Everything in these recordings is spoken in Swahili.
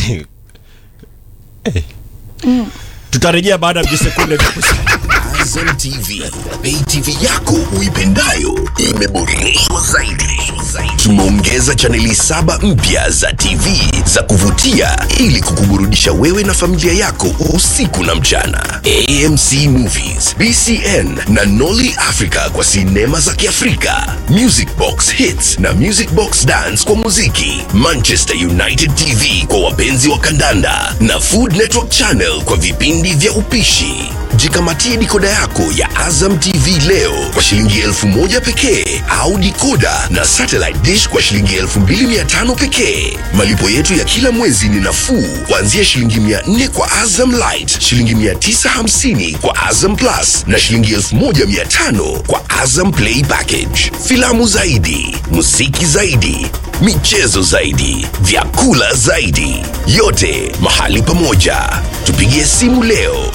tutarejea baada ya visekunde vya kusema Azam TV, pay TV yako uipendayo imeboreshwa zaidi. Tumeongeza chaneli saba mpya za TV za kuvutia ili kukuburudisha wewe na familia yako usiku na mchana. AMC Movies, BCN na Nolly Africa kwa sinema za Kiafrika, Music Box Hits na Music Box Dance kwa muziki, Manchester United TV kwa wapenzi wa kandanda na Food Network Channel kwa vipindi vya upishi. Jikamatie dikoda yako ya Azam TV leo kwa shilingi elfu moja pekee au dikoda na satellite dish kwa shilingi elfu mbili mia tano pekee. Malipo yetu ya kila mwezi ni nafuu kuanzia shilingi mia nne kwa Azam Light, shilingi mia tisa hamsini kwa Azam Plus na shilingi elfu moja mia tano kwa Azam Play Package. Filamu zaidi, muziki zaidi, michezo zaidi, vyakula zaidi, yote mahali pamoja. Tupigie simu leo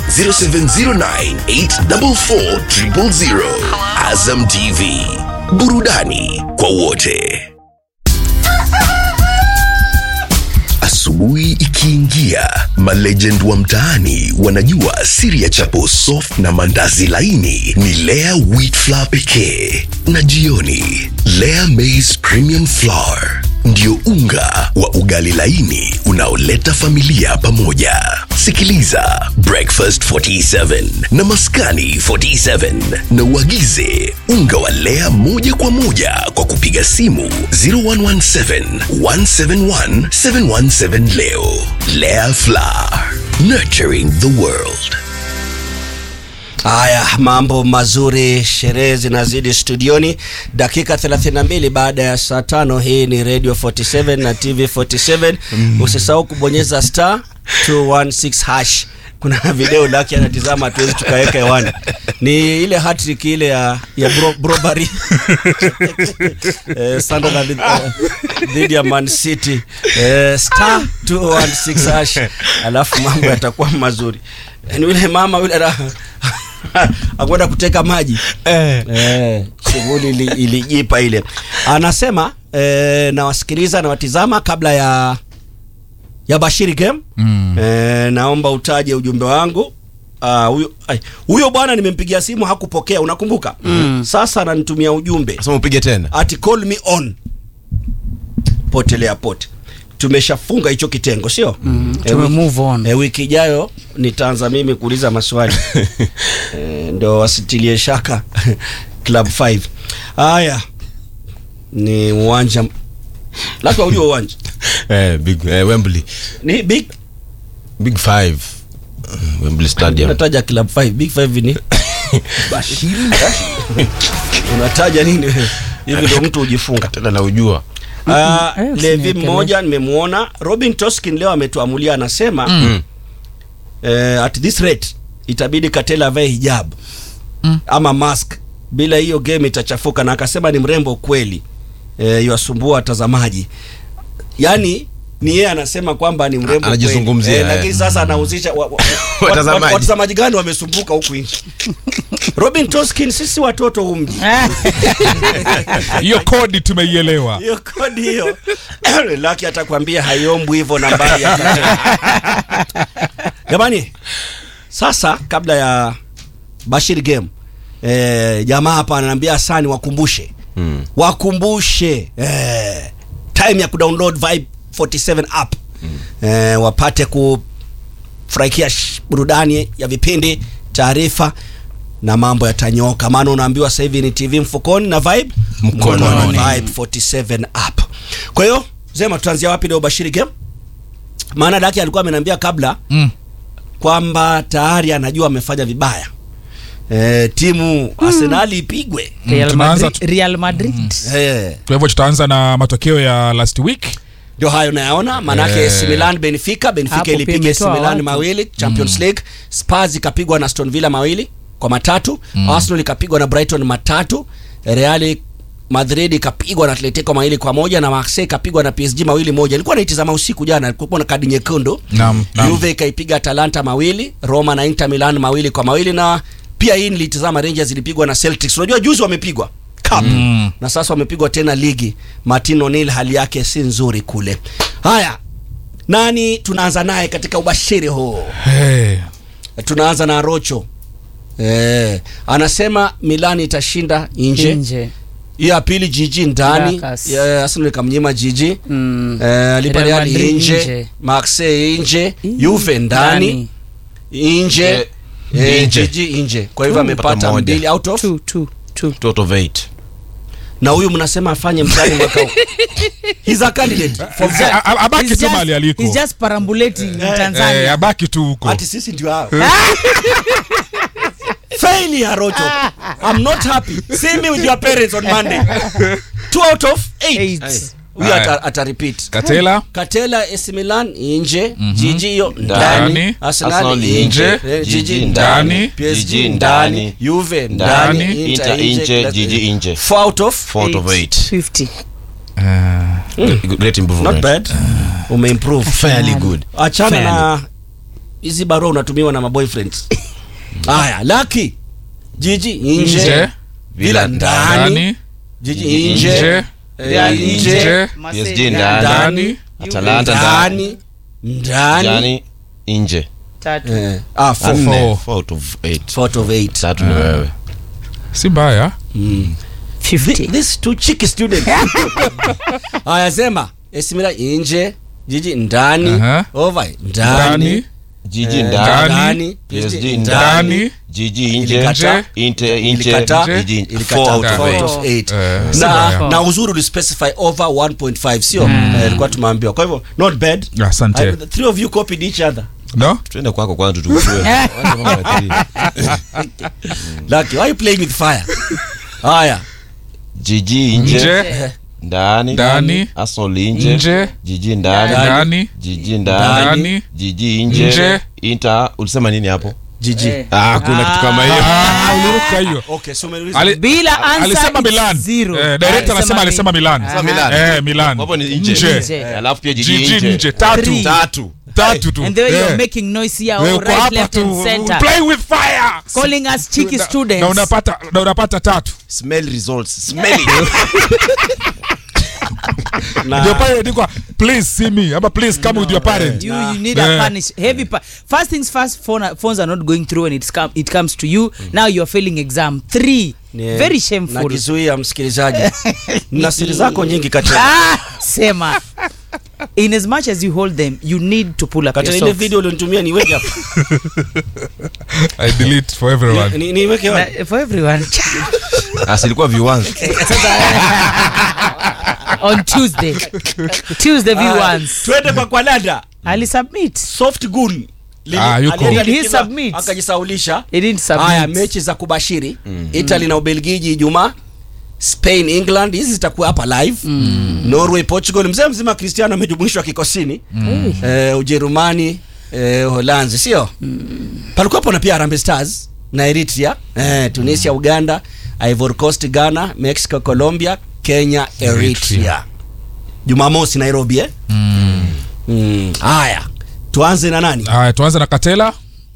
0709844000. Azam TV, burudani kwa wote. Asubuhi ikiingia, malegend wa mtaani wanajua siri ya chapo soft na mandazi laini ni Lea wheat flour pekee, na jioni Lea maize premium flour ndio unga wa ugali laini unaoleta familia pamoja. Sikiliza Breakfast 47 na Maskani 47 na uagize unga wa Lea moja kwa moja kwa kupiga simu 0117 171 717 leo. Lea Flour, nurturing the world. Haya, mambo mazuri, sherehe zinazidi studioni. Dakika 32 baada ya saa tano. Hii ni Radio 47 na TV 47. Usisahau kubonyeza star 216 hash. Kuna video lake anatizama, hatuwezi tukaweka hewani. Ni ile hattrick ile ya ya bro, Brobary eh, Sunderland eh, dhidi ya Man City eh, star 216 hash, alafu mambo yatakuwa mazuri. Ni yule mama yule raha akwenda kuteka maji Eh. eh, shughuli ili- ilijipa ile. Anasema eh, nawasikiliza nawatizama kabla ya ya Bashiri game Mm. eh, naomba utaje ujumbe wangu. Ah, huyo ai, huyo bwana nimempigia simu hakupokea, unakumbuka? Sasa ananitumia ujumbe Sasa upige tena. ati call me on, potelea pote. Tumeshafunga hicho kitengo, sio? Mm, Eh, tume wiki- move on. eh, wiki ijayo nitaanza mimi kuuliza maswali eh, ndo wasitilie shaka club 5 haya ni uwanja lazima ujue uwanja Eh, big eh, Wembley. ni big Big 5. Wembley Stadium. unataja club 5 big 5 ni unataja nini wewe? hivi ndo mtu hujifunga Tena na ujua. Ah, Eh, Levi usiniwekelee. mmoja nimemwona Robin Toskin leo ametuamulia anasema Mm. eh, at this rate itabidi Katela avae hijab Mm. ama mask, bila hiyo game itachafuka, na akasema ni mrembo kweli eh, yasumbua watazamaji. Yani ni yeye anasema kwamba ni mrembo Anajizungumzia, kweli. eh. lakini sasa anahusisha wa, wa, wa, Watazamaji. wa, watazamaji gani wamesumbuka huku nje. Robin Toskin, sisi watoto humji hiyo kodi tumeielewa hiyo kodi hiyo laki atakwambia haiombwi hivyo nambari ya Katela. jamani sasa kabla ya bashir game eh, jamaa hapa ananiambia sani wakumbushe Mm. wakumbushe eh, time ya kudownload vibe 47 app eh, wapate kufurahikia sh- burudani ya vipindi taarifa na mambo yatanyoka maana unaambiwa sasa hivi ni tv mfukoni na vibe Mkononi. vibe 47 app kwa hiyo zema tutaanzia wapi leo bashiri game maana daki alikuwa ameniambia kabla mm. kwamba tayari anajua amefanya vibaya e, timu arsenali ipigwe Real tunaanza Madrid, Real Madrid. Eh, kwa hivyo tutaanza na matokeo ya last week ndio hayo nayaona maanake Eh. AC Milan Benfica Benfica Hapo pia ilipiga AC imetoa Milan watu. mawili Champions League Spurs ikapigwa na Aston Villa mawili kwa matatu Arsenal ikapigwa na Brighton matatu Real Madrid ikapigwa na Atletico mawili kwa moja na Marseille ikapigwa na PSG mawili moja. Ilikuwa naitazama usiku jana, kulikuwa na kadi nyekundu. Naam, naam. Juve ikaipiga Atalanta mawili, Roma na Inter Milan mawili kwa mawili na pia hii nilitazama Rangers ilipigwa na Celtics. Unajua juzi wamepigwa cup Mm. na sasa wamepigwa tena ligi. Martin O'Neill hali yake si nzuri kule. Haya, nani tunaanza naye katika ubashiri huu Hey. tunaanza na rocho eh, anasema milan itashinda nje nje hiyo ya pili jiji ndani Caracas. Ya- arsenal ikamnyima jiji Mm. eh, lipa Real real Madrid nje nje. marseille nje juve ndani nje Eh, eh, nje. jiji nje kwa hivyo Tu, amepata mpaka moja. mbili out of Two, two, two. Two out of eight. na huyu mnasema afanye mtihani mwaka huu he's a candidate for A- a- abaki He's tu just- mali aliko he's just perambulating in Eh, Tanzania. abaki tu huko ati sisi ndio hao failure rocho i'm not happy see me with your parents on monday two out of eight Eight. huyo Aya. ata, ata repeat katela katela AC Milan nje jiji hiyo Ndani. ndani arsenal Arsenal nje nje. eh, jiji Jiji ndani ndani. PSG Jiji ndani ndani. Juve Ndani. ndani Inter nje, kila- Jiji nje. four out of Four out of eight. 50. Great improvement. not bad umeimprove Fairly good. achana Fairly. na hizi barua unatumiwa na maboyfriends haya laki jiji nje nje vila ndani ndani jiji nje nje eh, Real nje nje PSG Marseille ndani. ndani Atalanta ndani. ndani ndani Ndani. Nje. Tatu. Eh, ah, four. Nne. Four. Four out of eight. Four out of eight. Tatu ni wewe. si mbaya 50. This two cheeky student. Haya sema Esimila nje jiji ndani Aha. over ndani ndani Jiji eh, ndani. ndani PSG ndani ndani Jiji nje. Ilikataa. Inter nje. Ilikataa. Jiji Ilikataa. four out of Four eight. out of eight. Eh, si na, mbaya. na uzuri ulispecify over 1.5 sio Eh, ilikuwa tumeambiwa kwa hivyo not bad asante I- the three of you copied each other no Tuende kwako kwanza tutujue. Wacha mambo ya three. lucky why you playing with fire haya Jiji nje. nje Ndani. Ndani. Arsenal nje. nje Jiji ndani. ndani Jiji ndani. ndani Jiji nje. Nje. Inter ulisema nini hapo? jiji Eh. Ah, kuna kitu kama hiyo. Ah, uliruka hiyo okay so umeuliza Ali- Bila answer, alisema it's Milan zero. eh, director Alisema anasema mi- alisema Milan Aha. Milan. eh Milan Hapo ni nje. nje Nje. Alafu pia jiji jiji nje. nje tatu Three. Tatu. tatu tu And the way Eh. you're making noise here, Wewe all uko right, hapa left, tu and center. play with fire Calling us cheeky Na- students. na unapata na unapata tatu Smell results. Smell it. na ndio pale ndiko please see me ama please come with your parent You, you need Eh. a punish heavy pa- first things first phone, phones are not going through when it's come, it comes to you now you are failing exam three ni- very shameful nakizuia msikilizaji na siri zako nyingi katika ah, sema in as much as you hold them you need to pull up katika your ile socks. video ulionitumia niweke hapa i delete for everyone Ni- niweke wapi? Na- for everyone Asilikuwa viwanzi. on tuesday tuesday v ones twende kwa kwalada ali submit soft gun Lili- Ah, yuko. alienda Did he likiza, submit? akajisaulisha he didn't submit haya mechi za kubashiri italy na ubelgiji ijumaa spain england hizi zitakuwa hapa live norway portugal mzee mzima cristiano amejumuishwa kikosini eh, ujerumani eh, holanzi sio palikuwapo na pia Harambee stars na eritrea eh, tunisia uganda ivory coast ghana mexico colombia kenya eritrea jumamosi nairobi eh? mm. haya tuanze na nani haya tuanze na katela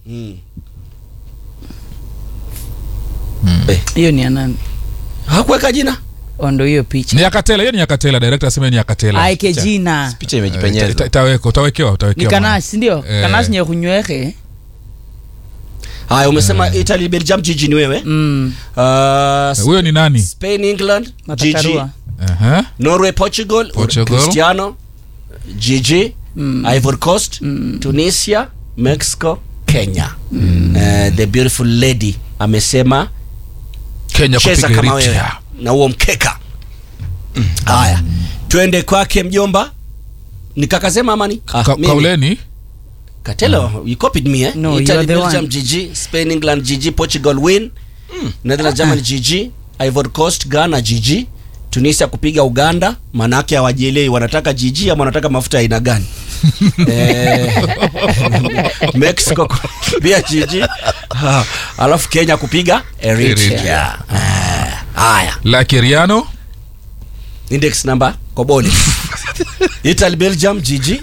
eh, hiyo ni anani hakuweka jina ondo hiyo picha ni ya katela hiyo ni ya katela director asema ni ya katela aike jina Picha Eh, ita- imejipenyeza. itawekwa utawekewa ni utawekewa kanash sindio Eh. kanash nyekunywehe haya umesema italy belgium jiji ni wewe mm. uh, huyo ni nani spain england gigi matakarua Aha. norway portugal, Portugal. cristiano gigi ivory coast tunisia mexico kenya uh, the beautiful lady amesema kenya cheza kupiga kama wewe Eritrea. na huo mkeka haya twende kwake mjomba ni kakasema amani Ka- kauleni Katelo, you copied me, eh? No, you Italy, are the Belgium, one. GG, Spain, England, GG, Portugal win. Netherlands, Germany, GG, Ivory Coast, Ghana, GG. Tunisia kupiga Uganda, manake hawajielewi wanataka GG ama wanataka mafuta ya aina gani. eh, Mexico pia GG. Ah, Alafu Kenya kupiga Eritrea. Eritrea. Ah, Haya, lakeriano index number Kobole. Italy, Belgium, GG.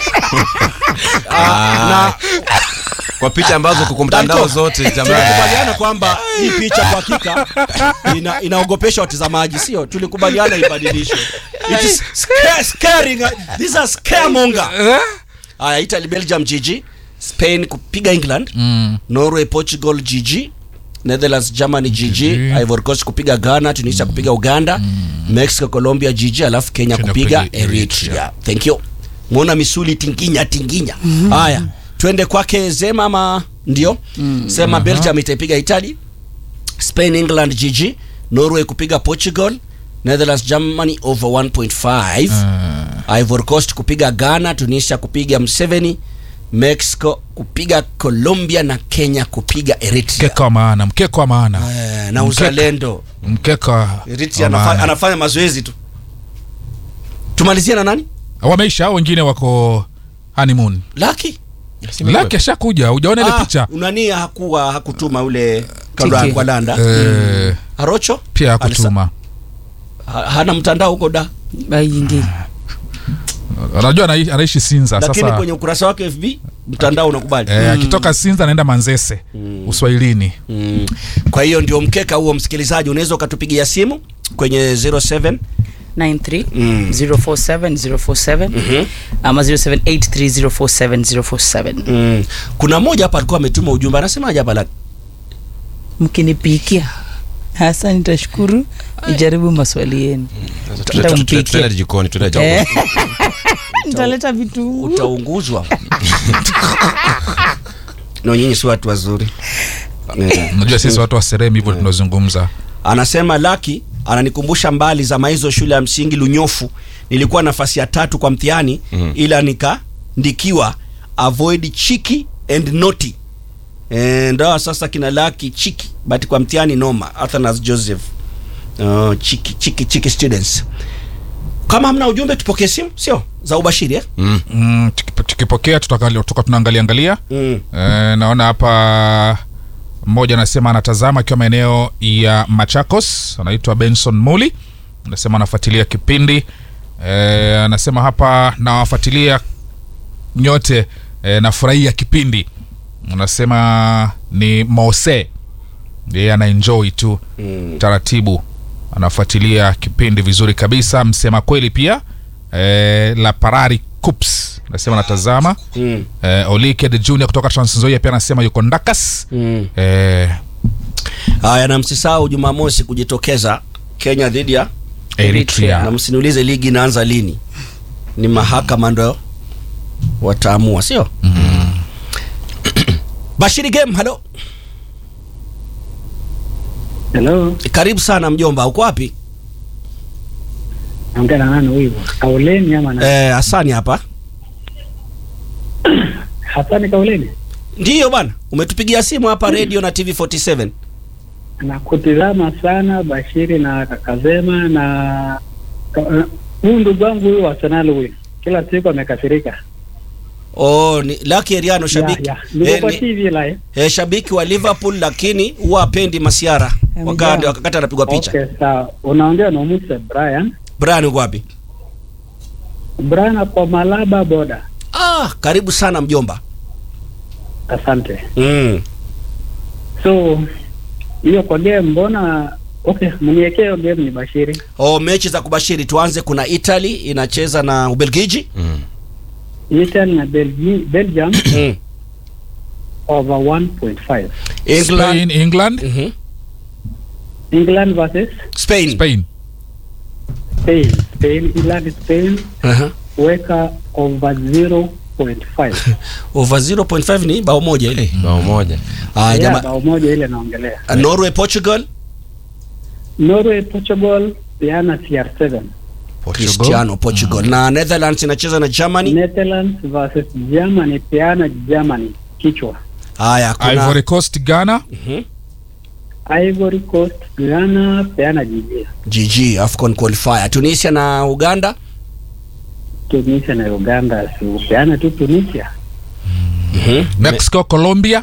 Ah, na Kwa picha ambazo kuko mtandao Danko. zote jamani. tulikubaliana kwamba hii picha kwa hakika ina, inaogopesha watazamaji sio tulikubaliana ibadilishwe it is scare, scaring this is a scaremonger haya italy belgium gg spain kupiga england Mm. norway portugal gg netherlands germany gg GG. ivory coast kupiga ghana tunisia kupiga uganda mexico colombia gg alafu kenya Kenya kupiga kupiga eritrea Eritrea. thank you mwona misuli tinginya tinginya haya twende kwake zema ama ndio sema belgium itaipiga italy spain england gg norway kupiga portugal netherlands germany over 1.5 ivory coast kupiga ghana tunisia kupiga mseveni mexico kupiga colombia na kenya kupiga eritrea mkeka wa maana mkeka wa maana Eh, na Mkeka. uzalendo mkeka eritrea wa anafa, maana. anafanya mazoezi tu tumalizie na nani wameisha au wengine wako honeymoon laki laki ashakuja ujaona ile picha unani hakuwa hakutuma ule kando Tiki. kwa landa eh, arocho pia hakutuma Ha- hana mtandao huko da Baingi. unajua anai- anaishi sinza lakini sasa kwenye ukurasa wake fb mtandao unakubali eh, akitoka sinza anaenda manzese uswahilini mm. kwa hiyo ndio mkeka huo msikilizaji unaweza ukatupigia simu kwenye 07 93 Mm. 047 047 ama 0783 047 mm. kuna mmoja hapa alikuwa ametuma ujumbe anasemaje hapa laki mkinipikia hasa nitashukuru nijaribu maswali yenu Nitampikia. tuenda jikoni tuenda Eh. jikoni nitaleta vitu utaunguzwa no nyinyi si watu wazuri Eh. unajua sisi watu wa seremi hivyo tunazungumza anasema laki ananikumbusha mbali za maizo shule ya msingi lunyofu nilikuwa nafasi ya tatu kwa mtihani Mhm. ila nikaandikiwa avoid chiki and noti e, ndawa sasa kina laki chiki but kwa mtihani noma athanas joseph oh, chiki chiki chiki students kama hamna ujumbe tupokee simu sio za ubashiri eh? Mm. mm, tukipo- tukipokea tutaka tuka tunaangalia angalia mm. Eh, naona hapa mmoja anasema anatazama akiwa maeneo ya machakos anaitwa benson muli anasema anafuatilia kipindi eh, anasema hapa nawafuatilia nyote eh, nafurahia kipindi anasema ni mose yeye anaenjoy tu Mm. taratibu anafuatilia kipindi vizuri kabisa msema kweli pia eh, la parari cups anasema anatazama Mm. eh, olike the junior kutoka transnzoia pia anasema yuko ndakas Mm. eh, haya na msisahau jumamosi kujitokeza kenya dhidi ya na eritrea msiniulize ligi inaanza lini ni mahakama ndo wataamua sio bashiri game halo Hello, karibu sana mjomba uko wapi naongea na nani huyu? Kauleni ama na eh, asani hapa Hasani Kauleni? ndiyo bwana umetupigia simu hapa radio na tv 47 Nakutizama sana Bashiri na Kakazema na ka- huyu ndugu wangu huyu wa Arsenal huyu, kila siku amekasirika. oh, ni laki eriano shabiki Ya, ya. Niko eh, kwa ni, TV live. eh, shabiki wa liverpool lakini huwa apendi masiara wakati wakati anapigwa picha Okay, sawa. Unaongea na Musa Brian. brian uko wapi Brian kwa Malaba boda. ah, karibu sana mjomba Asante. mm. So hiyo kwa game mbona okay, mniwekee hiyo game ni Bashiri. oh, mechi za kubashiri tuanze kuna italy inacheza na ubelgiji Mm. Italy na Belgi- Belgium mm. over 1.5. england spain england Mhm. England versus spain spain, Spain. Spain, England, Spain, Aha. weka over 0.5. over 0.5 ni bao moja ile bao moja ah, Yeah, jama, bao moja ile naongelea. uh, norway portugal Norway, Portugal, peana CR7. cristiano portugal na netherlands inacheza na germany Netherlands versus Germany, peana Germany. Kichwa. haya kuna ivory coast ghana Mhm. Ivory Coast, Ghana, peana jijia. gg afcon qualifier tunisia na uganda Tunisia na Uganda, si peana tu Tunisia. Mhm. mexico colombia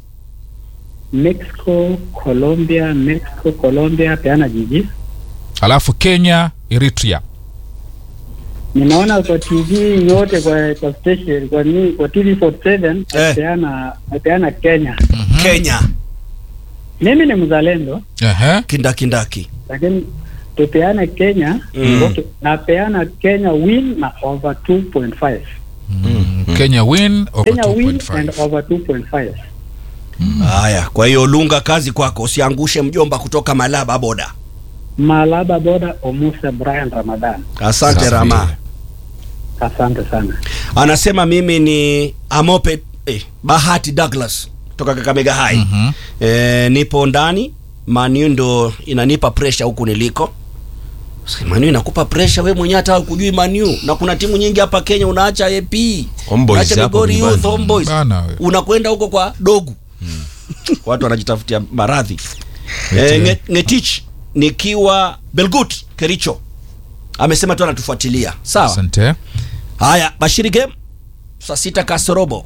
Mexico, Colombia, Mexico, Colombia, peana jijia. alafu kenya eritrea Ninaona kwa TV yote kwa kwa station kwa ni kwa TV 47 Eh. peana peana Kenya. kenya Mimi ni mzalendo Ehe. kindakindaki lakini tupeane Kenya Mm. okay, napeana Kenya win na over 2.5. kenya win over Kenya win and 2.5 over 2.5. haya kwa hiyo lunga kazi kwako usiangushe mjomba kutoka malaba boda Malaba Boda Omuse Brian Ramadan. asante Safi. rama Asante sana. anasema mimi ni amope eh, bahati douglas toka kakamega hai Mhm. eh, nipo ndani manu ndo inanipa presha huku niliko Si manu inakupa presha we mwenyewe hata kujui manu na kuna timu nyingi hapa kenya unaacha ap Homeboys unaacha hapo Migori nyumbani. Youth, Homeboys. Bana we. unakwenda huko kwa dogu watu wanajitafutia maradhi eh, nge, ngetich nikiwa belgut kericho amesema tu anatufuatilia sawa asante haya bashiri game saa sita kasorobo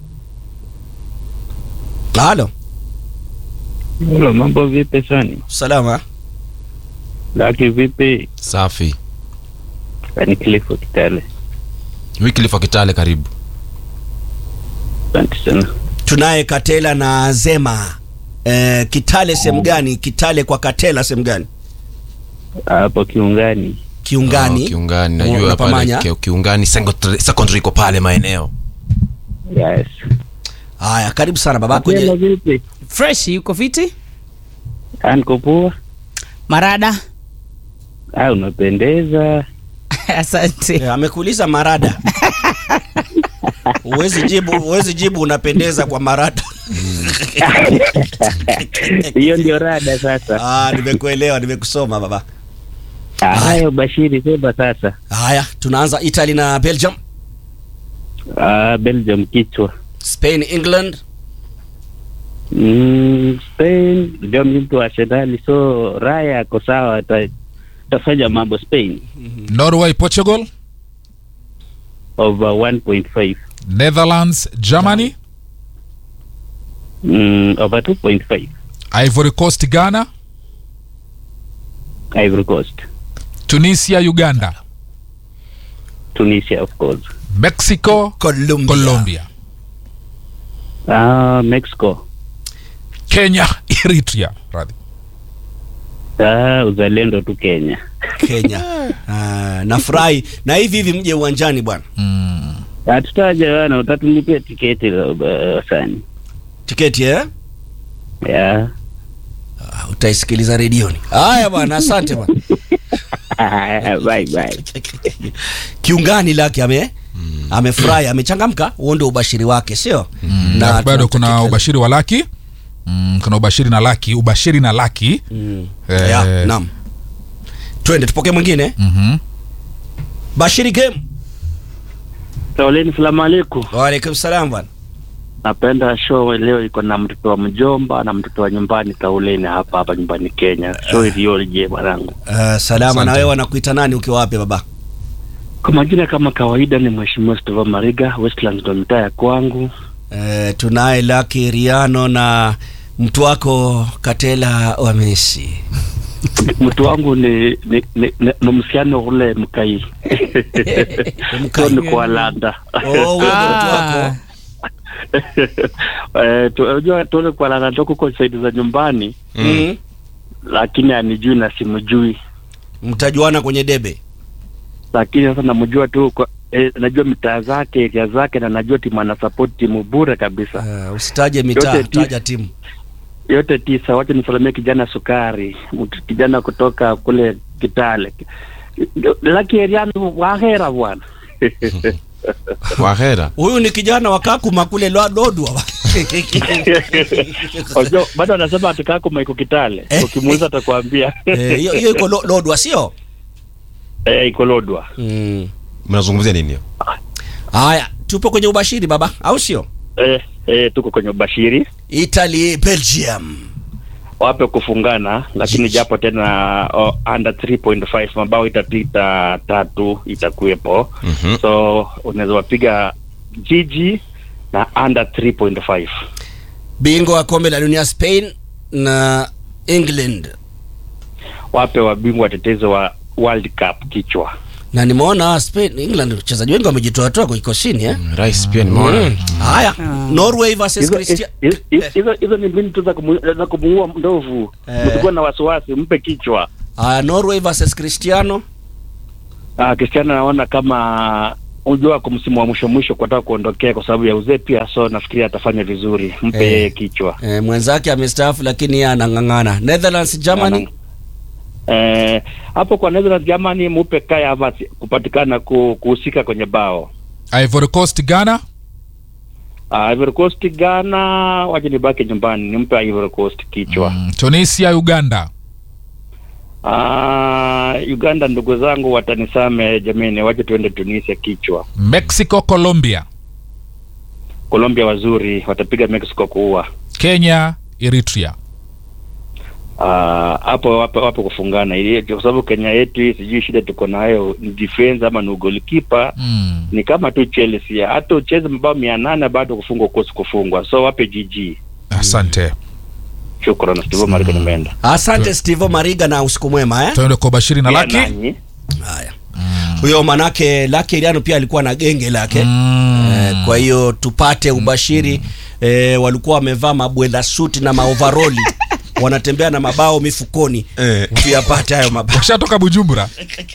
halo Halo, mambo vipi Sani? salama Laki vipi? safi Ni Clifford Kitale. wikilifa kitale karibu Asante sana. tunaye katela na zema eh, kitale sehemu gani kitale kwa katela sehemu gani Hapo kiungani. kiungani Oh, kiungani Una- najua unapamanya? pale ki- kiungani secondary secondary iko pale maeneo Yes. haya karibu sana baba Hello, kwenye vipi? fresh yuko fiti Ah, niko poa. marada Ah, unapendeza. asante eh, amekuuliza marada huwezi jibu huwezi jibu unapendeza kwa marada Hiyo ndio rada sasa. ah, nimekuelewa nimekusoma baba Ah, Hayo Bashiri sema sasa. haya tunaanza italy na belgium Ah, Belgium kichwa. spain england Mm, Spain ndio mtu wa Arsenal so Raya ako sawa ata- atafanya mambo Spain norway portugal over 1.5 netherlands germany mm, over 2.5 ivory coast ghana Ivory Coast tunisia uganda Tunisia of course mexico colombia, colombia ah, Mexico kenya eritrea radhi ah, uzalendo tu Kenya kenya ah, nafurahi na hivi hivi mje uwanjani bwana mm. hatutaja wana utatulipia tiketi uh, sani tiketi eh? yeah. Ah, utaisikiliza redioni haya bwana asante bwana bye bye kiungani lake ame amefurahi amechangamka huo ndio ubashiri wake sio na bado tunamtakia kuna kila- ubashiri wa laki mm, kuna ubashiri na laki ubashiri na laki mm. Eh. yeah, naam twende tupokee mwingine mm-hmm. bashiri game Sauleni, salamu alaikum. waalaikum salam bwana Napenda show leo iko na mtoto wa mjomba na mtoto wa nyumbani Kauleni hapa hapa nyumbani Kenya. Show iliyoje mwanangu? uh, salama Asante. na wewe wanakuita nani ukiwa wapi baba Kwa majina kama kawaida ni Mheshimiwa Stova Mariga, Westlands ndo mitaa ya kwangu. uh, tunaye laki riano na mtu wako katela wa Messi Mtu wangu ni ni, ni, ni, ni msiano ule mkai. Mkai. Ndio ni kwa landa. oh, huyo ndo mtu wako Ah, Eh, tu- unajua tuone kwa landa toka kwa saidi za nyumbani mm. lakini anijui na simjui. mtajuana kwenye debe Lakini sasa namjua tu kwa eh, najua mitaa zake, area zake na najua timu ana support timu bure kabisa. uh, usitaje mitaa Yote ti- taja timu yote tisa. Wacha nisalamie kijana Sukari, mtu kijana kutoka kule Kitale, laki eriano wahera bwana wahera huyu ni kijana wa kakuma kule Lwa- lodwa Unajua, bado anasema atakako maiko Kitale, Eh. ukimuuliza atakwambia Eh, hiyo hiyo iko Lo- lodwa sio eh, iko Lodwa. Mm. mnazungumzia nini hiyo haya tupo kwenye ubashiri baba au sio Eh, eh, tuko kwenye ubashiri italy belgium wape kufungana, lakini japo tena oh, under 3.5 mabao itapita tatu itakuwepo Mhm. so unaweza wapiga jiji na under 3.5 bingwa wa kombe la dunia spain na england wape wabingwa watetezi wa World Cup kichwa. na nimeona spain england wachezaji wengi wamejitoatoa kwa kikosini eh? rais pia nimeona Mm. haya norway versus Hizo- Christia- hizo- hizo- hizo hizo ni mbinu tu za kumu- za kumuua ndovu. Eh. Msikuwa na wasiwasi, mpe kichwa. haya norway versus cristiano Ah, Cristiano naona kama unajua kwa msimu wa mwisho mwisho kwataka kuondokea kwa sababu ya uzee pia, so nafikiri atafanya vizuri, mpe Eh. yeye kichwa eh, mwenzake amestaafu lakini yeye anang'ang'ana Netherlands Germany Eh, hapo kwa Netherlands Germany, mupe Kai Havertz kupatikana ku- kuhusika kwenye bao. Ivory Coast Ghana Uh, Ivory Coast Ghana, waje nibaki nyumbani, nimpe Ivory Coast kichwa. mm, Tunisia Uganda Uh, Uganda ndugu zangu watanisame jameni, waje tuende Tunisia kichwa. Mexico Colombia Colombia wazuri watapiga Mexico kuua. Kenya Eritrea Ah, hapo wapo wapo kufungana ili kwa sababu Kenya yetu hii sijui shida tuko nayo ni defense ama ni goalkeeper mm. ni kama tu Chelsea hata ucheze mabao mia nane bado kufungwa kosi kufungwa so wape GG Asante shukran Steve Mariko nimeenda asante Steve Mariga na usiku mwema eh? tuende kwa Bashiri na Pia Laki nanyi. haya huyo manake Laki Iriano pia alikuwa na genge lake Mm. eh, kwa hiyo tupate ubashiri eh, walikuwa wamevaa mabwenda suti na maovaroli wanatembea na mabao mifukoni Eh. tuyapate hayo mabao washatoka Bujumbura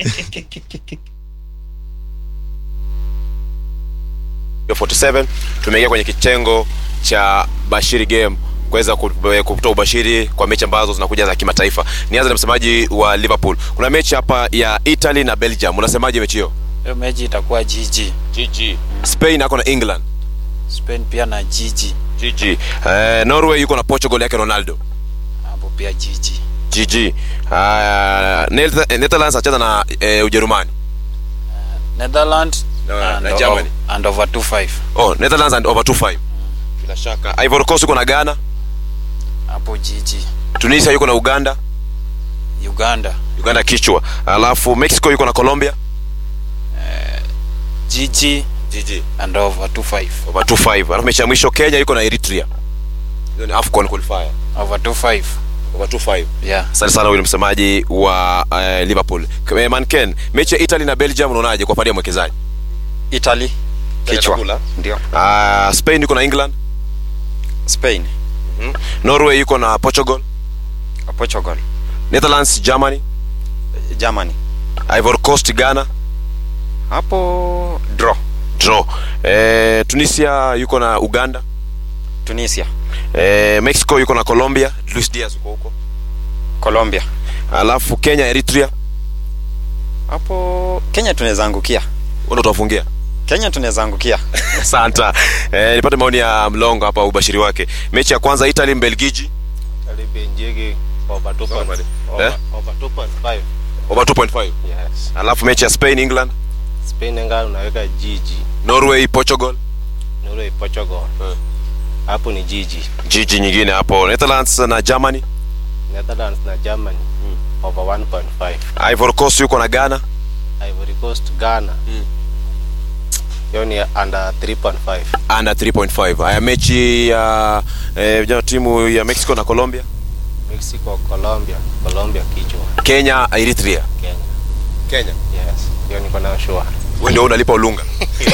Yo 47 tumeingia kwenye kitengo cha Bashiri Game kuweza ku- eh, kutoa ubashiri kwa mechi ambazo zinakuja za kimataifa. Nianze na msemaji wa Liverpool. Kuna mechi hapa ya Italy na Belgium. Unasemaje mechi hiyo? hiyo mechi itakuwa GG. GG. Spain ako na England. Spain pia na GG. GG. Eh, Norway yuko na Portugal yake Ronaldo. Hapo pia GG. GG. Uh, Nether- Netherlands acheza na eh, Ujerumani. Netherlands Na- and, na Germany. o- and over 2-5. Oh, Netherlands and over 2-5. Bila shaka. Ivory Coast yuko na Ghana. Hapo GG. Tunisia yuko na Uganda. Uganda Uganda kichwa. Alafu Mexico yuko na Colombia. GG GG. and over 2-5. over 25 alafu mechi ya mwisho kenya yuko na eritrea hiyo ni afcon qualifier Over 2-5. over 25 Yeah. asante sana huyu ni msemaji wa uh, liverpool K- manken mechi ya italy na belgium unaonaje kwa pande ya mwekezaji Italy kichwa Atakula. ndio uh, spain yuko na england Spain norway yuko na portugal Portugal netherlands germany Germany ivory coast ghana hapo draw draw eh, tunisia yuko na uganda Tunisia eh, mexico yuko na colombia luis diaz uko huko Colombia alafu kenya eritrea hapo Kenya tunaweza angukia ndo tuwafungia Kenya tunaweza angukia santa eh, nipate maoni ya mlongo hapa ubashiri wake mechi ya kwanza italy mbelgiji Eh? over 2.5 alafu mechi ya spain england Spain nga unaweka jiji norway portugal Norway Portugal hapo ni jiji jiji nyingine hapo netherlands na germany Netherlands na Germany over 1.5 ivory coast yuko na ghana Ivory Coast Ghana hiyo ni under 3.5 under 3.5 haya mechi ya eh, vijana timu ya mexico na colombia Mexico Colombia Colombia kichwa kenya eritrea Kenya kenya yes hiyo niko nayo sure wewe ndio unalipa ulunga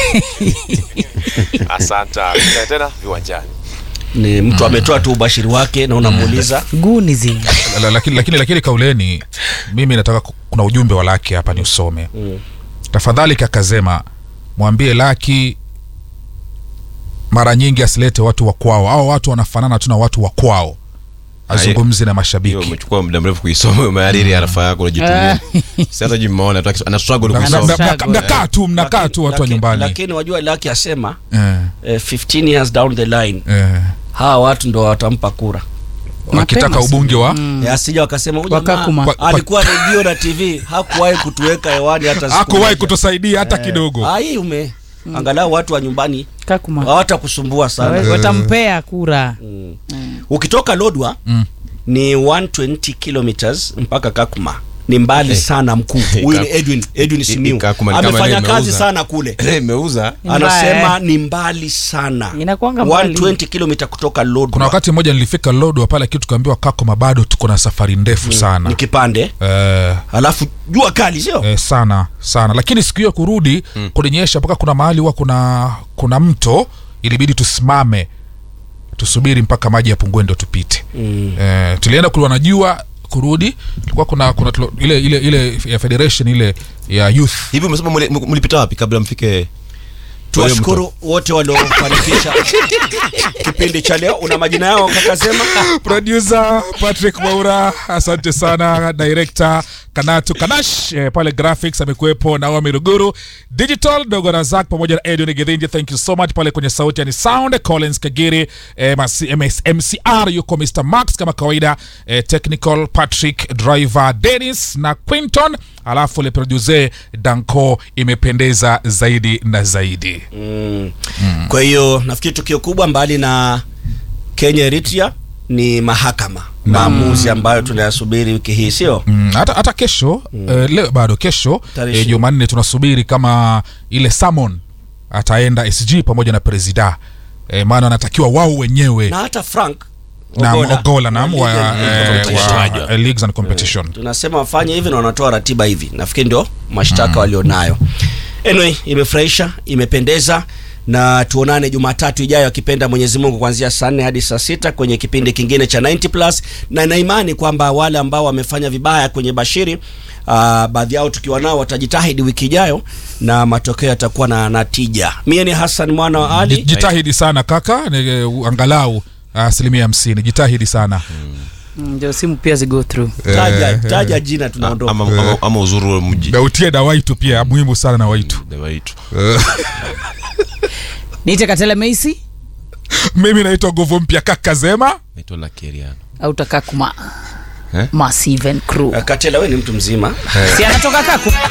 asanta Tukutane tena viwanjani ni mtu ametoa tu ubashiri wake na unamuuliza guni zi La- lakini lakini lakini kauleni mimi nataka ku- kuna ujumbe wa laki hapa ni usome tafadhali kakazema mwambie laki mara nyingi asilete watu wa kwao au watu wanafanana tu na watu wa kwao azungumzi na hiyo mashabiki umechukua muda mrefu kuisoma umehariri arafa yako unajitumia si hata juu mmeona tu akis- ana struggle Na- na- kuisoma na- na- mnakaa tu mnakaa tu watu wa Lakini- nyumbani lakini wajua laki asema Eh, eh, 15 years down the line eh. hawa watu ndo watampa kura wakitaka Mapema ubunge wa mm. asija wakasema huyu Wakakuma. jamaa Kwa- alikuwa redio na tv hakuwahi kutuweka hewani hata siku hakuwahi moja. kutusaidia hata kidogo Ah, hii ume angalau watu wa nyumbani kakuma hawatakusumbua sana watampea kura ukitoka lodwa Mm. ni 120 kilometers mpaka kakuma ni mbali sana mkuu huyu ni edwin edwin simiu Kakuma ni kama amefanya leo kazi imeuza. sana kule imeuza Ni mbaya, anasema eh. ni mbali sana Inakuanga mbali. 120 kilomita kutoka lodwa kuna wakati mmoja nilifika lodwa pale kitu tukaambiwa kakoma bado tuko na safari ndefu sana ni kipande eh, alafu jua kali sio eh, sana sana lakini siku hiyo kurudi mm. kulinyesha mpaka kuna mahali huwa kuna kuna mto ilibidi tusimame tusubiri mpaka maji yapungue ndo tupite mm. eh, tulienda kuliwa na jua kurudi tulikuwa kuna, kuna tulo, ile ile ile ya federation ile ya youth hivi umesema muli- mlipita wapi kabla mfike tuwashukuru wote waliofanikisha kipindi cha leo una majina yao kakasema producer patrick maura asante sana director kanatu kanash eh, pale graphics amekuwepo naomi ruguru digital dogo razak pamoja na edwin gidhinji thank you so much pale kwenye sauti yani sound collins kagiri eh, masi- MS, mcr yuko mr max kama kawaida eh, technical patrick driver dennis na quinton alafu le producer danco imependeza zaidi na zaidi mm. kwa hiyo nafikiri tukio kubwa mbali na kenya eritrea ni mahakama maamuzi ambayo tunayasubiri wiki hii sio Mm, hata hata kesho mm. eh, leo bado kesho Tarehe eh, jumanne tunasubiri kama ile samon ataenda sg pamoja na presida eh, maana anatakiwa wao wenyewe na hata frank na Ogola. ogola nam wa, League and eh, Competition. wa eh, leagues and competition tunasema wafanye hivi na wanatoa ratiba hivi nafikiri ndio mashtaka walionayo anyway imefurahisha imependeza na tuonane jumatatu ijayo akipenda mwenyezi mungu kuanzia saa nne hadi saa sita kwenye kipindi kingine cha 90 plus na naimani kwamba wale ambao wamefanya vibaya kwenye bashiri uh, baadhi yao tukiwa nao watajitahidi wiki ijayo na matokeo yatakuwa na natija mie ni hassan mwana wa Ji- ali jitahidi sana kaka ni, eh, angalau asilimia hamsini jitahidi sana Mm, ndio simu pia zigo through taja, taja jina tunaondoka ama, ama, ama uzuru wa mji na utie na waitu pia muhimu sana na waitu Dawa yetu. niite katela meisi mimi naitwa nguvu mpya kaka zema naitwa lakeriano au takaa kuma Eh? massive and crew katela we ni mtu mzima si anatoka kaku